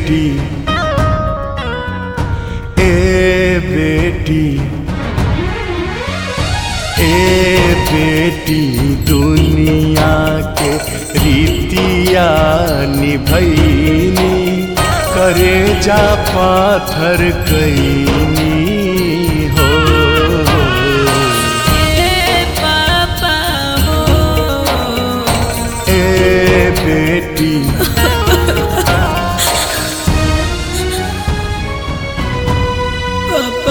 बेटी ए बेटी ए बेटी दुनिया के रीतिया निभैनी करे जा पाथर कैनी हो ए पापा हो ए बेटी पापा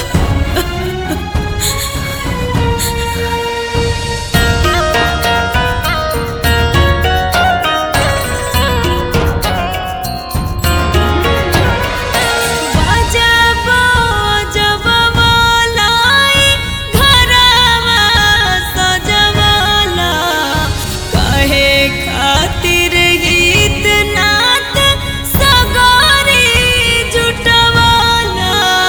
बजबो जबबो लाई घरवा सजवला कहे खातिर गीत नात सगरी जुटवला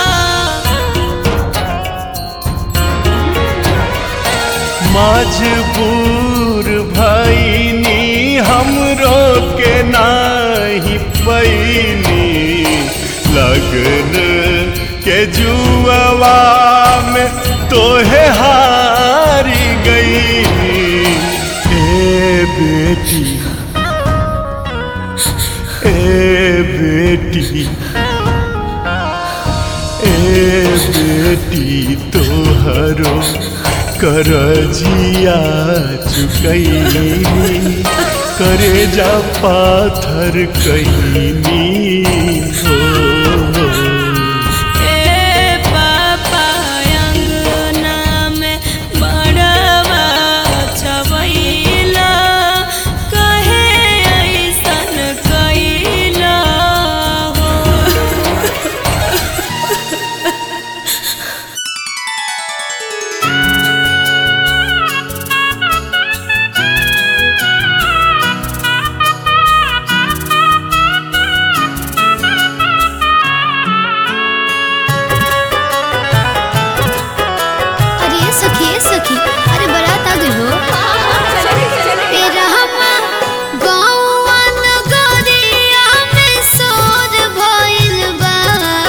मजबूर भैनी हमरो के नाही पैनी लगन के जुआवा में तोहे हारी गई ए बेटी ए बेटी ए बेटी तोहरो करजिया चुकैनी करे जा पाथर कैनी हो ए पापा अंगना में बड़वा छवैला कहे ऐसन कैला हो अरे ये सखी ये सखी अरे बारात आ गई हो ए रहमा गौवा नगरिया में सोर भइल बा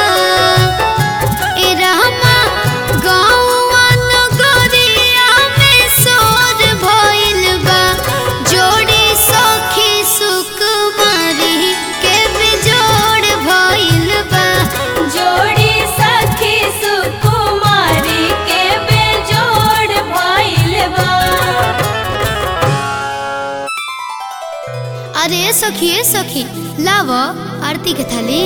ए रहमा गौवा नगरिया में सोर भइल बा जोड़ी सखी सुकुमारी के बेजोड़ भइल बा जोड़ी सखी सुकुमारी के बेजोड़ भइल बा अरे ए सखी ए सखी लाव आरती के थाली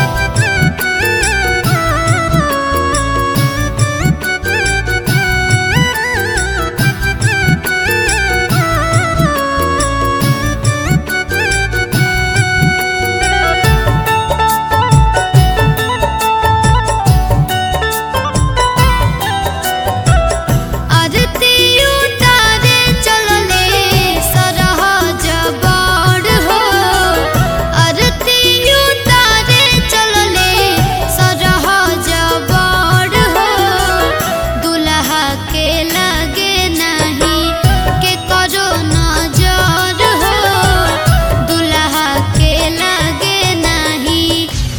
आरती उतारे चलले सरहज बड़ हो आरती उतारे चलले सरहज बड़ हो दुल्हा के लगे नहीं के करो नजर हो दुल्हा के लगे नहीं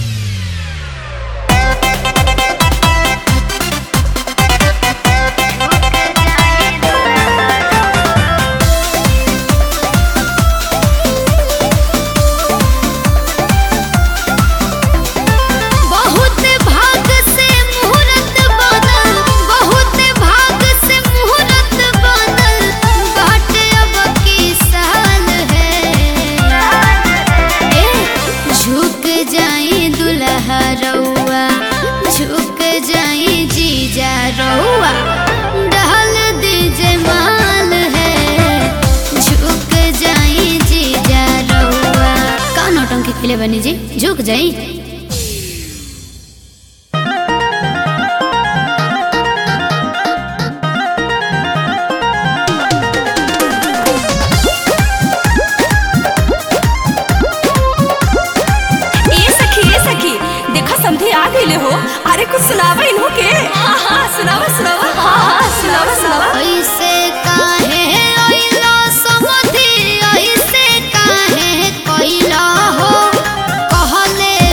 बहुत भाग से मुहूर्त बनल बहुत भाग से मुहूर्त बनल बाट अब की साल है ए झुक जाई दुल्हा रउआ झुक जाई जीजा रउआ डहल दीजे माल है झुक जाई जीजा रउआ का नौटंकी खेले बनी जी झुक जाई ए सखी ए सखी देखा समधी आ गईले हो अरे कुछ सुनावा इन्हो के हाँ हाँ सुनावा सुनावा हाँ हाँ सुनावा सुनावा ऐसे काहे अइला समधि ऐसे काहे कइला हो कहले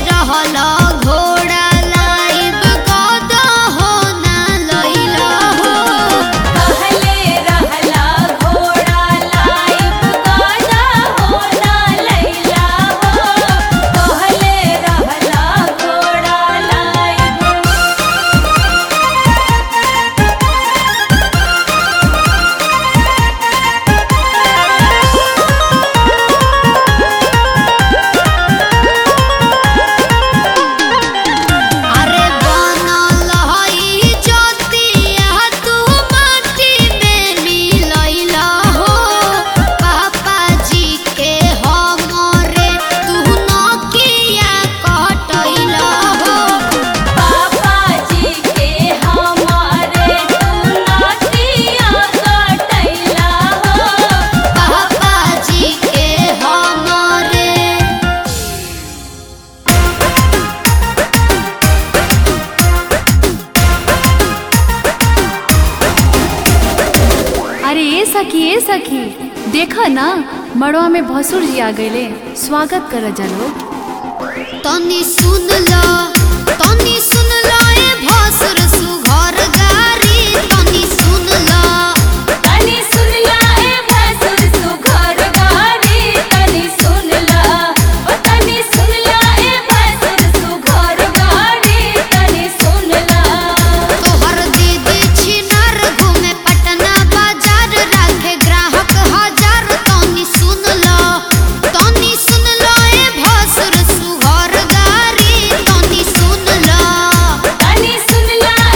सखी देखा ना मड़वा में भसुर जी आ गईले स्वागत कर जा लोग तनी सुन लो तनी सुन लो ए भसुर सुघर गारी तनी सुन लो तनी सुन ला ए भसुर सुघर गारी तनी सुन ला ओ तनी सुन ला ए भसुर सुघर गारी तनी सुन ला तोहर दीदी छिनार घूमे पटना बाजार राखे ग्राहक हजार तनी सुन लो तनी सुन लो ए भसुर सुघर गारी तनी सुन लो तनी सुन ला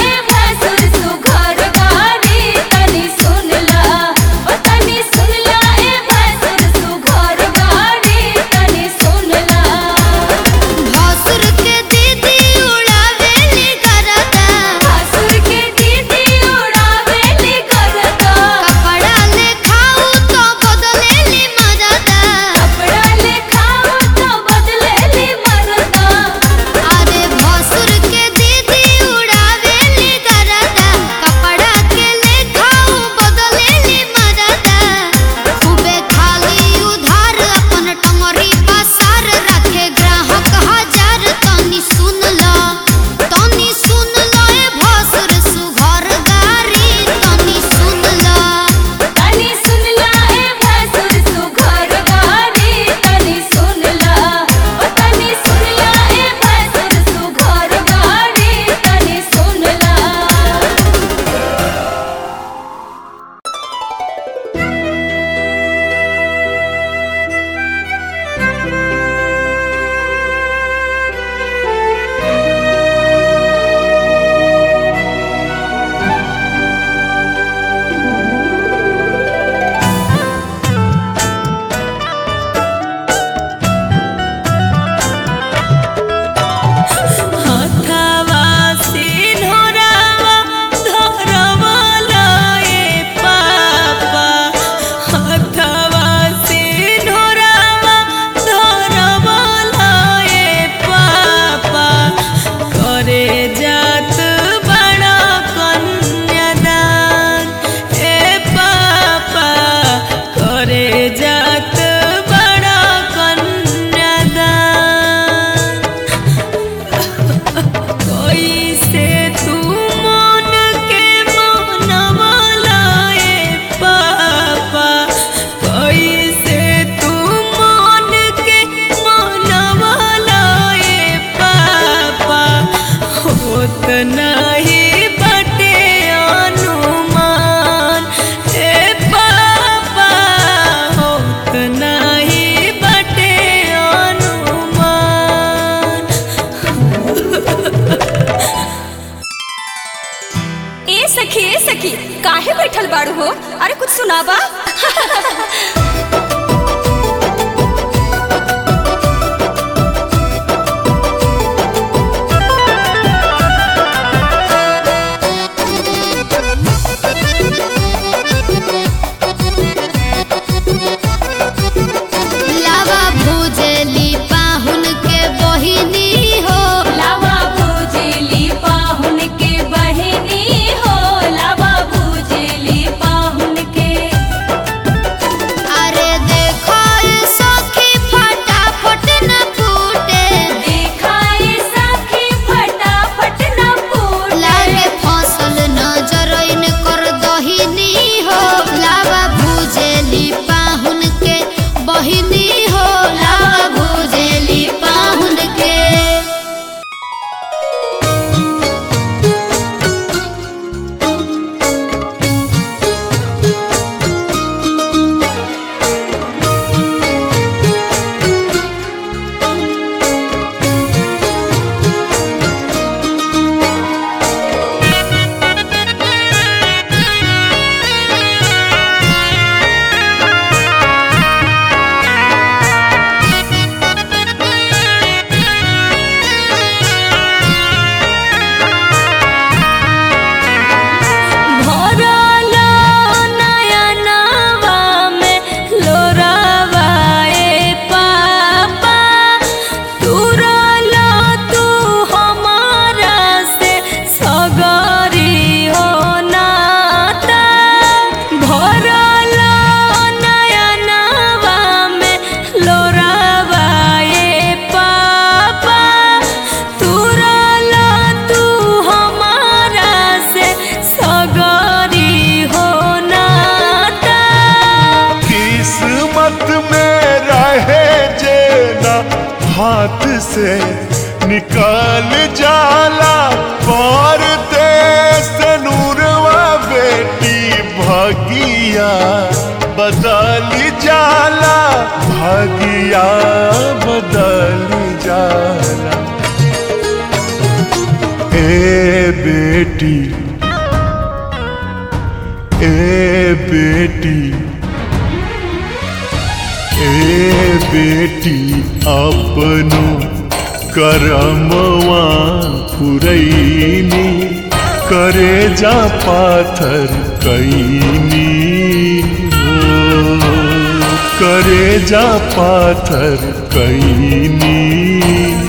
हाथ से निकाल जाला पर देश नूरवा बेटी भगिया बदल जाला भगिया बदल जाला ए बेटी ए बेटी ए बेटी अपनो करमवा पुरैनी करे जा पाथर कैनी हो करे जा पाथर कैनी